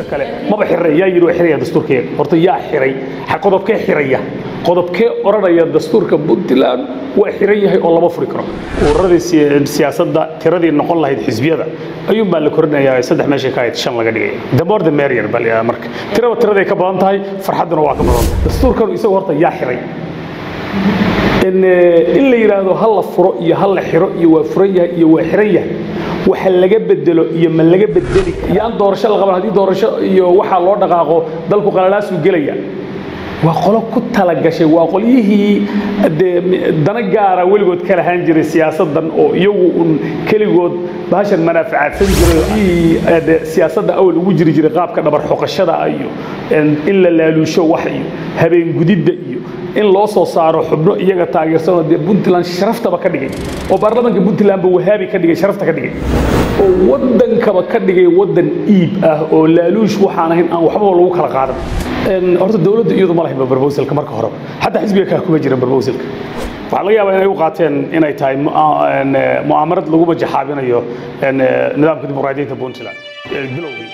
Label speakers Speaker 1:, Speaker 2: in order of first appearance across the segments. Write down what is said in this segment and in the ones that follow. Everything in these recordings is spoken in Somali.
Speaker 1: kale maba xiraya yaa yidhi waa xiraya dastuurkeega horta yaa xiray ha qodobkee xiraya qodobkee odhanaya dastuurka puntland waa xiran yahay oo lama furi karo ururadii si- siyaasadda tiradii noqon lahayd xisbiyada ayuun baa la korinayaa saddex meeshay ka ahayd shan laga dhigaya the more the merrier bal yaa marka tiraba tiraday ka badan tahay farxadduna waa ka badan tahay dastuurkanu isagu horta yaa xiray in eh, in la yidhaahdo ha la furo iyo ha la xiro iyo waa furan yahay iyo waa xiran yahay waxa laga bedelo iyo ma laga bedeli iyo aan doorasho la qaban haddii doorasho iyo waxaa loo dhaqaaqo dalku qalalaasuu gelaya waa qolo ku talagashay waa qolyihii dee dana gaara weligood ka lahaan jiray siyaasadan oo iyagu un keligood bahashan manaafacaadsan jiray oo ii, eh, dee siyaasadda awal ugu jiri jiray qaabka dhabar xoqashada iyo in la laaluusho wax iyo habeen gudidda iyo in loo soo saaro xubno iyaga taageersanoo dee puntland sharaftaba ka dhigay oo baarlamaanka puntlandba wahaabi ka dhigay sharafta ka dhigay oo waddankaba ka dhigay waddan iib ah oo laaluush waxaan ahayn aan waxbaba lagu kala qaadan En, horta dowladda iyadu ma lahaynba barbosalka marka horeba xataa xisbiga kaa kuma jiran barbosalka waxaa laga yaabaa inay u qaateen inay tahay mu- en, eh, mu'aamarad lagu majaxaabinayo en, eh, nidaamka dimuqraadiyiinta puntland eh, bilowgii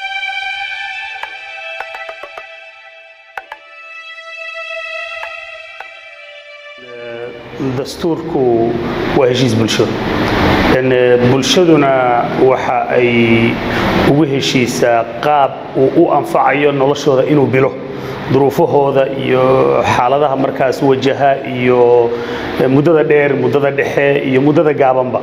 Speaker 1: dastuurku waa heshiis bulsho En, eh, bulshaduna waxa ay ugu heshiisaa qaab uu u anfacayo noloshooda inuu bilo duruufahooda iyo xaaladaha markaas wajaha iyo eh, muddada dheer muddada dhexe iyo muddada gaabanba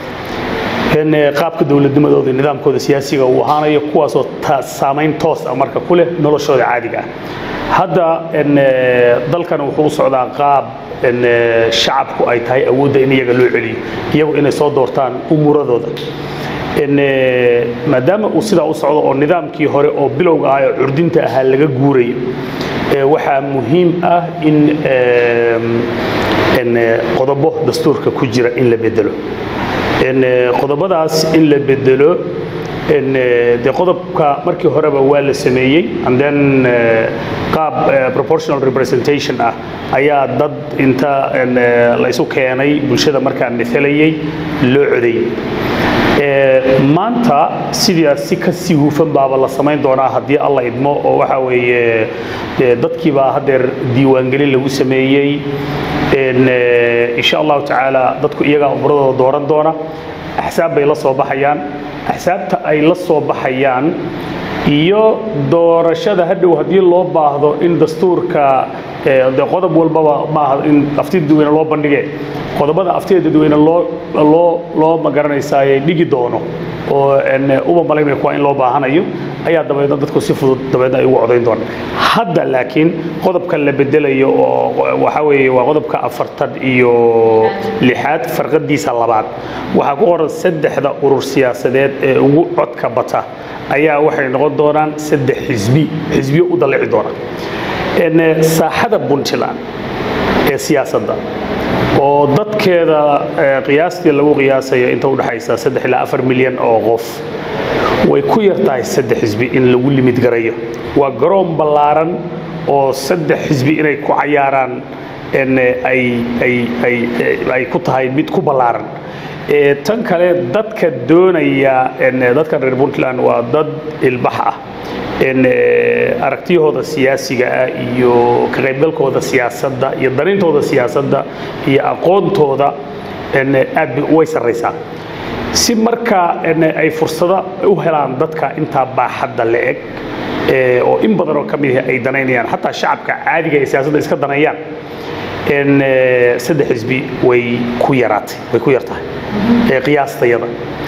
Speaker 1: in eh, qaabka dowladnimadooda iyo nidaamkooda siyaasiga uu ahaanayo kuwaasoo ta- saamayn toos ah marka ku leh noloshooda caadiga ah hadda en, eh, dalkan wuxuu u socdaa qaab en, eh, shacabku ay tahay awoodda in iyaga loo celiyo iyagu inay soo doortaan umuradooda En, eh, maadaama uu sidaa u socdo oo nidaamkii hore oo bilowga ah ee curdinta ahaa laga guurayo eh, waxaa muhiim ah in em, en, eh, qodobo dastuurka ku jira in la bedelo En, eh, qodobadaas in la bedelo en, eh, dee qodobka markii horeba waa la sameeyey and then eh, qaab eh, proportional representation ah ayaa dad inta en, eh, la isu keenay bulshada markaa mialayay loo codeeyey Eh, maanta sidaas si ka sii hufan baaba la samayn doonaa haddii alla idmo oo waxa weeye eh, dadkii baa haddeer diiwaangelin lagu sameeyey En, eh, insha allahu tacaala dadku iyagaa umuradooda dooran doona axsaab bay la soo baxayaan axsaabta ay la soo baxayaan iyo doorashada hadhow haddii loo baahdo in dastuurka eh, dee qodob walbaba maaha in afti dadweyne loo bandhige qodobada aftida dadweyne loo loo loo magaranaysaay dhigi doono oo en, uba malaynaya kuwa in loo baahanayo ayaa dabeedna dadku si fudud dabeedna ay ugu codayn doonaan hadda laakiin qodobka la bedelayo oo waxa weeye waa qodobka afartan iyo lixaad farqadiisa labaad waxaa ku qoran saddexda urur siyaasadeed ee ugu codka bata ayaa waxay noqon doonaan saddex xisbi xisbiyo u dallici doona En, eh, saaxada puntland ee siyaasadda oo dadkeeda eh, qiyaastii lagu qiyaasayo inta u dhaxaysa saddex ilaa afar milyan oo qof way ku yar tahay saddex xisbi in lagu limid garayo waa garoon ballaaran oo saddex xisbi inay ku cayaaraan en, eh, ay ay ay eh, ay ku tahay mid ku ballaaran Eh, tan kale dadka doonaya en, eh, dadkan reer puntland waa dad ilbax ah en, eh, aragtiyahooda siyaasiga ah iyo ka qaybgalkooda siyaasadda iyo darintooda siyaasadda iyo aqoontooda en, eh, aad bay- way sarraysaa si marka en, ay fursado u helaan dadka intaa baaxadda la eg eh, oo in badan oo ka mid ah ay danaynayaan xataa shacabka caadiga ee siyaasadda iska danayaan en, eh, saddex xisbi way ku yaraatay way ku yar tahay eh, qiyaastayada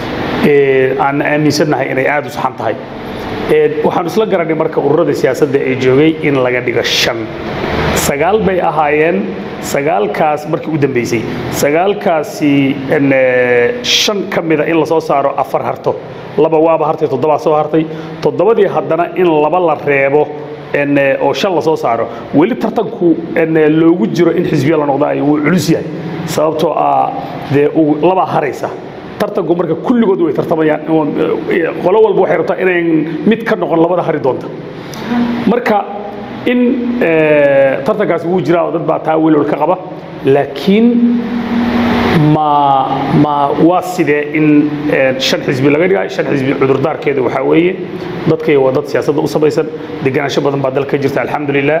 Speaker 1: Eh, aan aaminsannahay inay aad u saxan tahay Eh, waxaan isla garanay marka ururada siyaasadda ee joogay in laga dhigo shan sagaal bay ahaayeen sagaalkaas markii u dambeysay sagaalkaasi en, eh, shan ka mida in lasoo saaro afar harto laba waaba hartay toddobaa soo hartay toddobadii haddana in laba la reebo en, eh, oo shan lasoo saaro weli tartanku en, eh, loogu jiro in xisbiya la noqdo ay wuu culus yahay sababtoo ah dee uu- labaa haraysa tartanku marka kulligood way tartamayaan Eh, qolo walba waxay rabtaa inayn mid ka noqon labada hari doonta marka in eh, tartankaasi wuu jiraa oo dad baa taa welwal ka qaba laakiin ma ma waa sidee in shan xisbi laga dhigayo shan xisbi cudurdaarkeeda waxaa weeye dadkay waa dad siyaasadda u samaysan deganaansho badan baa dalka ka jirta alxamdulilah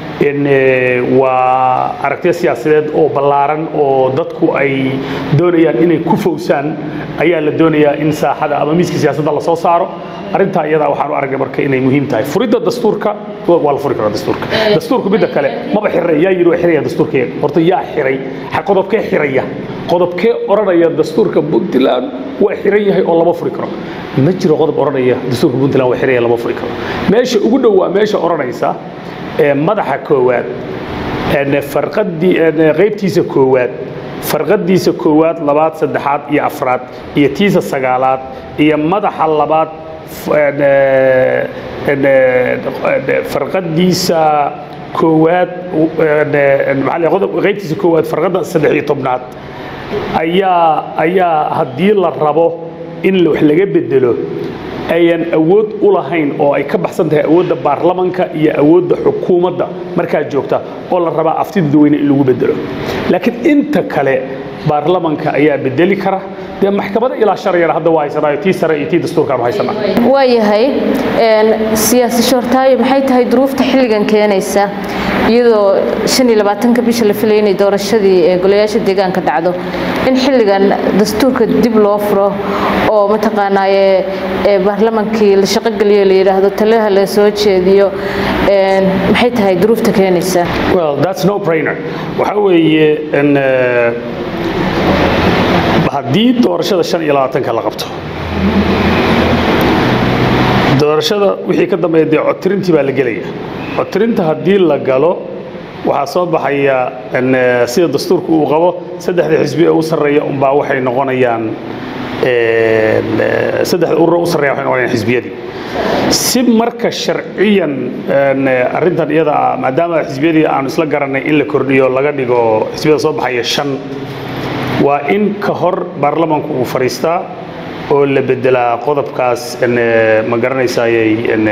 Speaker 1: waa aragtiyo siyaasadeed oo ballaaran oo dadku ay doonayaan inay ku fowsaan ayaa la doonayaa in saaxada ama miiska siyaasadda lasoo saaro arrintaa iyadaa waxaan u aragnay marka inay muhiim tahay furidda dastuurka waa la furi karaa dastuurka dastuurku midda kale maba xiray yaa yidhi waa xiraya dastuurkeega horta yaa xiray qodobkee xiraya qodobkee odhanaya dastuurka puntland waa xiran yahay oo lama furi karo ma jiro qodob odhanaya dastuurka puntland waa xiraya lama furi karo meesha ugu dhow waa meesha odhanaysa madaxa koowaad farqadii qaybtiisa koowaad farqadiisa koowaad labaad saddexaad iyo afraad iyo tiisa sagaalaad iyo madaxa labaad farqadiisa koowaad qaybtiisa koowaad farqadda saddex iyo tobnaad ayaa ayaa haddii la rabo in wax laga bedelo ayan awood u lahayn oo ay ka baxsan tahay awoodda baarlamanka iyo awoodda xukuumadda markaa joogta oo la rabaa aftida dadweyne in lagu bedelo laakiin inta kale baarlamanka ayaa bedeli kara dee maxkamada ilaa sharciyana hadda waa haysanaayo tii sare iyo tii dastuurkaanu haysanaa
Speaker 2: waa yahay siyaasi shoortaayo maxay tahay duruufta xilligan keenaysa iyadoo shan iyo labaatanka bisha la filayay inay doorashadii ee golayaasha deegaanka dhacdo in xilligan dastuurka dib loo furo oo mataqaanaaye baarlamankii la shaqogeliyo la yidhaahdo talaha la soo jeediyo maxay tahay duruufta keenaysa
Speaker 1: well that's no brainer waxaa weeye haddii doorashada shan iyo labaatanka la qabto doorashada wixii ka dambeeya dee codtirintii baa la gelaya codtirinta haddii la galo waxaa soo baxaya sida dastuurka uu qabo saddexda xisbi ee u sarreeya unbaa waxay noqonayaan saddexda urura u sarreeya waxay noqonayaan xisbiyadii si marka sharciyan arrintan iyada ah maadaama xisbiyadii aanu isla garanay in la kordhiyo laga dhigo xisbiyada soo baxaya shan waa in ka hor baarlamanku uu fadhiistaa oo la bedelaa qodobkaas ma garanaysayay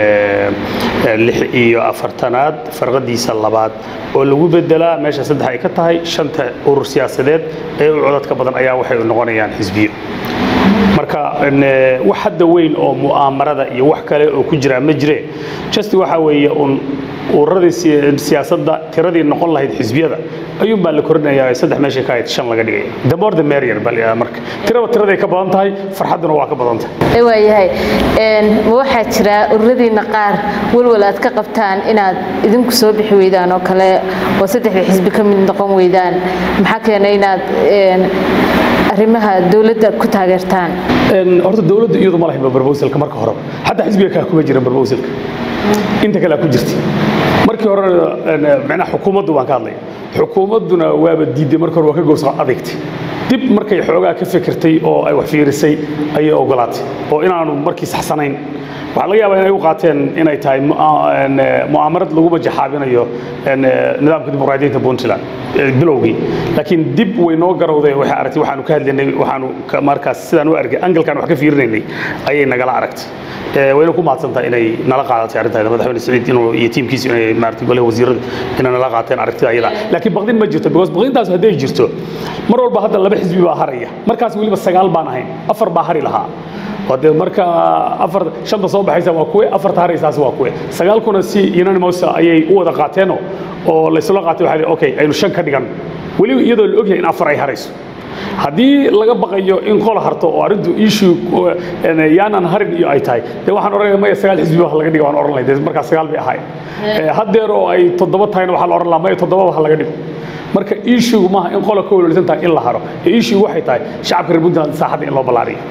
Speaker 1: lix iyo afartanaad farqadiisa labaad oo lagu bedelaa meesha saddex ay ka tahay shanta urur siyaasadeed ee u codadka badan ayaa waxay noqonayaan xisbiyo marka wax hadda weyn oo mu'aamarada iyo wax kale oo ku jira ma jire just waxa weeye un ururadii siyaasadda tiradii noqon lahayd xisbiyada ayuun baa la korinayaa saddex meeshay ka ahayd shan laga dhigaya the more the merrier bal marka tiraba tiraday ka badan tahay farxadduna waa ka badan tahay
Speaker 2: waa yahay ma waxaa jira ururadiina qaar walwal aad ka qabtaan inaad idinku soo bixi weydaan oo kale oo saddexda xisbi ka mid noqon weydaan maxaa keenay inaad arrimaha dowladda ku taageertaan
Speaker 1: horta dowladda iyadu ma lahayn barbosalka marka horeba xataa xisbiga kaa kuma jiran barbosalka inta kale ku jirta markii hore micnaha xukuumaddu baan ka hadlaya xukuumadduna waaba diiday marka hore waa ka gowsa adeegtay dib markay xoogaa ka fikirtay oo ay wax fiirisay ayay ogolaatay oo inaanu markii saxsanayn waxaa laga yaabaa inay u qaateen inay tahay mu'aamarad lagu majaxaabinayo nidaamka dimuqraadiyiinta puntland bilowgii laakiin dib way noo garowday waxay aragtay waxaanu ka hadlaynay waxaanu markaas sidaan u arkay angalkan wax ka fiirinaynay ayay nagala aragtay wayna ku mahadsantahay inay nala qaadatay arrintaada madaxweyne saciid inuu iyo tiimkiisu inay maaragtay golaha wasiiradu inay nala qaateen aragtida ayada laakiin baqdin ma jirto because baqdintaas hadday jirto mar walba hadda laba xisbi baa haraya markaas weliba sagaal baan ahayn afar baa hari lahaa de marka afar shanta soo baxaysa waa kuwe afarta haraysaas waa kuwe sagaalkuna si unanimous ayay u wada qaateen oo laysla qaatay waxaa okay aynu shan ka dhigan weliba iyadoo la ogyahay in afar ay harayso haddii laga baqayo in qol harto oo arrintu issue yaanan harin iyo ay tahay dee waxaan oranaya maya sagaal xisbi ha laga dhiga waan oran lahay dee markaa sagaal bay ahaay haddeer oo ay toddoba tahayna waxaa la oran lahaa maya toddobaba ha laga dhigo marka issue maaha in qola ka welwelsan tahay in la haro ee issue waxay tahay shacabka reer puntland saaxadda in loo ballaariyo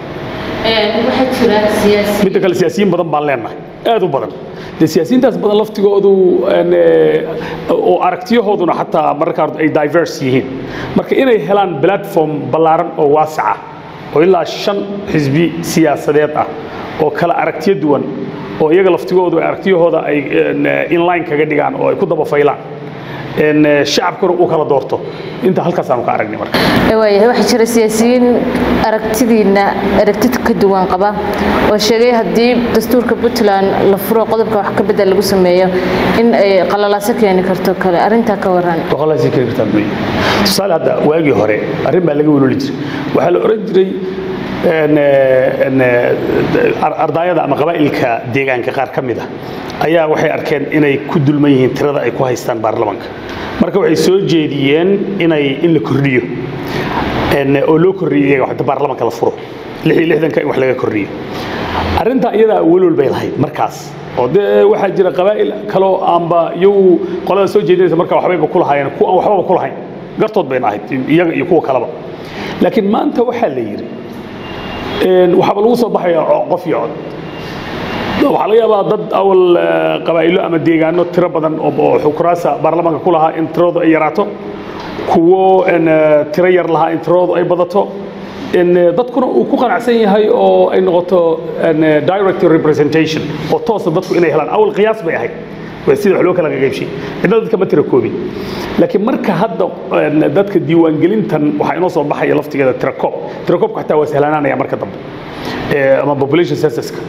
Speaker 1: midda kale siyaasiyiin badan baan leenahay aad u badan dee siyaasiyiintaas badan laftigoodu oo aragtiyahooduna xataa mararka ay diverse yihiin marka inay helaan platform ballaaran oo waasaca oo ilaa shan xisbi siyaasadeed ah oo kala aragtiyo duwan oo iyaga laftigoodu aragtiyahooda ay inline kaga dhigaan oo ay ku daba faylaan shacabkuna uu kala doorto inta halkaasaanu ka aragnay marka
Speaker 2: waayahay waxaa jira siyaasiyiin aragtidiina aragti ka duwan qaba oo sheegay haddii dastuurka puntland la furo qodobka wax ka bedel lagu sameeyo in ay qalalaaso keeni karto kale arrintaa ka waran
Speaker 1: qalalaaso keeni kartaa mooye tusaale hadda waagii hore arrin baa laga weloli jiray waxaa la oran jiray ardaayada ama qabaa'ilka deegaanka qaar ka mid ah ayaa waxay arkeen inay ku dulman yihiin tirada ay ku haystaan baarlamaanka marka waxay soo jeediyeen inay in la kordhiyo oo loo kordhiyo iyaga inta baarlamaanka la furo lix iyo lixdanka in wax laga kordhiyo arrintaa iyadaa welwel bay lahayd markaas oo dee waxaa jira qabaa'il kaloo aanba iyagu qolada soo jeedinaysa marka waxbayba ku lahaayeen kuwa aan waxbaba ku lahayn gartood bayna ahayd iyaga iyo kuwa kaleba laakiin maanta waxaa la yidhi waxaaba lagu soo baxaya qof iyo cod waxaa laga yaabaa dad awal qabaa'ilo ama deegaano tiro badan oo xukuraasa baarlamaanka ku lahaa in tiradoodu ay yaraato kuwo tiro yar lahaa in tiradoodu ay badato dadkuna uu ku qanacsan yahay oo ay noqoto direct representation oo toosa dadku inay helaan awal qiyaas bay ahayd sida wax loo kala qaybshay cidna dadka ma tira koobin laakiin marka hadda dadka diiwaangelintan waxaa inoo soo baxaya laftigeeda tirakoob tirakoobka xataa waa sahlanaanaya marka dambe ama population censuska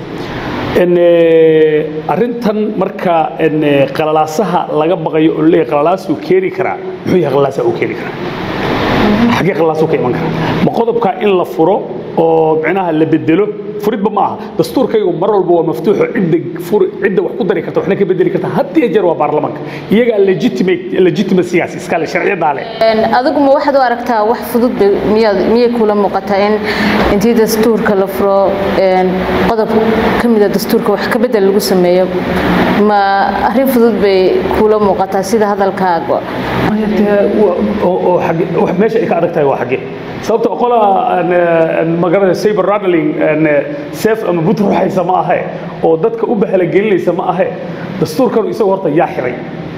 Speaker 1: arrintan marka qalalaasaha laga baqayo oo leeyahay qalalaasuu keeni karaa muxuu yahay qalalaasaha uu keeni karaa xaggee qalalaasuu ka iman karaa ma qodobkaa in la furo oo micnaha la bedelo furidba ma aha dastuurkaygu mar walba waa maftuuxo cidda fur cidda wax ku dari karta waxna ka bedeli karta had iyo jeer waa baarlamaanka iyagaa legitimate legitimacygaas iskale sharciyadaa leh
Speaker 2: adigu ma waxaad u aragtaa wax fudud bay miyaad miyay kula muuqataa in intii dastuurka la furo qodob ka mida dastuurka wax ka bedel lagu sameeyo ma arrin fudud bay kula muuqataa sida hadalkaaga
Speaker 1: meesha ay ka adag tahay waa xaggee sababta qolaa magarada saber rattling seef ama but ruxaysa ma ahe oo dadka u bahalagelinaysa ma ahe dastuurkanu isagu horta yaa xiray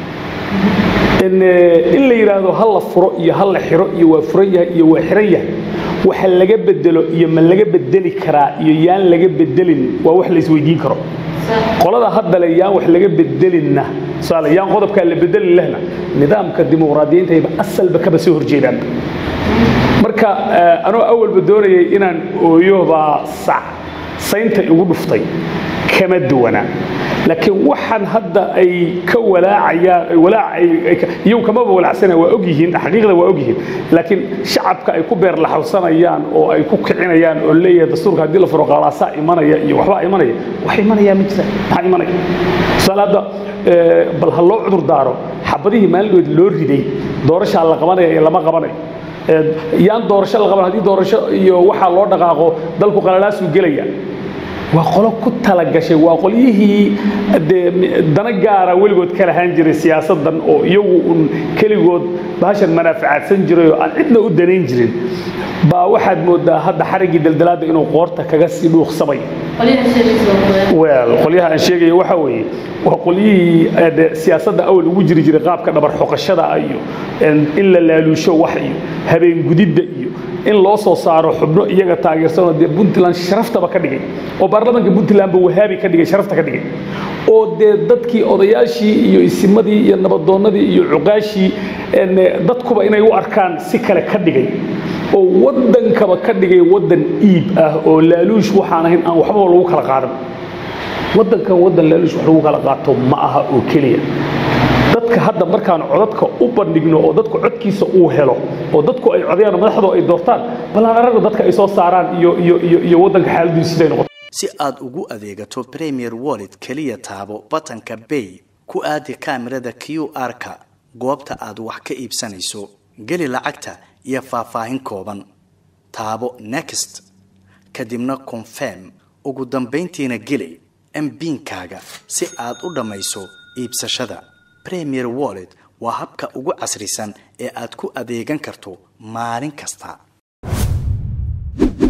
Speaker 1: in la yidhaahdo ha la furo iyo ha la xiro iyo waa furan yahay iyo waa xiran yahay waxa laga bedelo iyo ma laga bedeli karaa iyo yaan laga bedelin waa wax la isweydiin karo qolada haddale yaan wax laga bedelinna tusaale yaan qodobkaa la bedelin lehna nidaamka dimuqraadiyiintayba asalba kaba soo horjeedaan marka anoo awalba doonayay inaan ooyo baa sac saynta igu dhuftay kama duwana laakiin waxaan hadda ay ka walaacayaan walaac iyagu kamaba walaacsana waa og yihiin xaqiiqda waa og yihiin laakiin shacabka ay ku beerlaxawsanayaan oo ay ku kicinayaan oo leeyahay dastuurka haddii la furo qalaasaa imanaya iyo waxbaa imanaya wax imanaya ma jiraan maxaa imanaya tusaale hadda bal ha loo cudur daaro xabadihii maalinood loo riday doorashaa la qabanaya iyo lama qabanayo yaan doorasho la qaban haddii doorasho iyo waxaa loo dhaqaaqo dalku qalalaasuu gelaya waa qolo ku talagashay waa qolyihii dee dana gaara weligood ka lahaan jiray siyaasaddan oo iyagu un keligood bahashan manaafacaadsan jiray oo aan cidna u danayn jirin baa waxaad moodaa hadda xariggii daldalaadda inuu qoorta kaga sii dhuuqsamay wel qolyaha aan sheegaya waxa weeye waa qolyihii siyaasadda awal ugu jiri jiray qaabka dhabar xoqashada iyo in la laaluusho wax iyo habeen gudidda iyo in loo soo saaro xubno iyaga taageersanoo dee puntland sharaftaba ka dhigay oo baarlamaanka puntlandba wahaabi ka dhigay sharafta ka dhigay oo dee dadkii odayaashii iyo isimadii iyo nabadoonnadii iyo cuqaashii dadkuba inay u arkaan si kale ka dhigay oo waddankaba ka dhigay waddan iib ah oo laaluush waxaan ahayn aan waxbaba lagu kala qaadan waddankan waddan laaluush wax lagu kala qaato ma aha oo keliya dadka hadda markaan codadka u bandhigno oo dadku codkiisa uu helo oo dadku ay codayaan madaxdu ay doortaan ballaan aragna dadka ay soo saaraan iyo iyo iyo iyo waddanka xaaladdiisu siday noqoto
Speaker 3: si aad ugu adeegato premier wallet keliya taabo batanka bay ku aadi kaamirada q r-ka goobta aad wax ka iibsanayso geli lacagta iyo faahfaahin kooban taabo next kadibna confirm ugu dambayntiina geli mbiinkaaga si aad u dhammayso iibsashada premier wallet waa habka ugu casrisan ee aad ku adeegan karto maalin kasta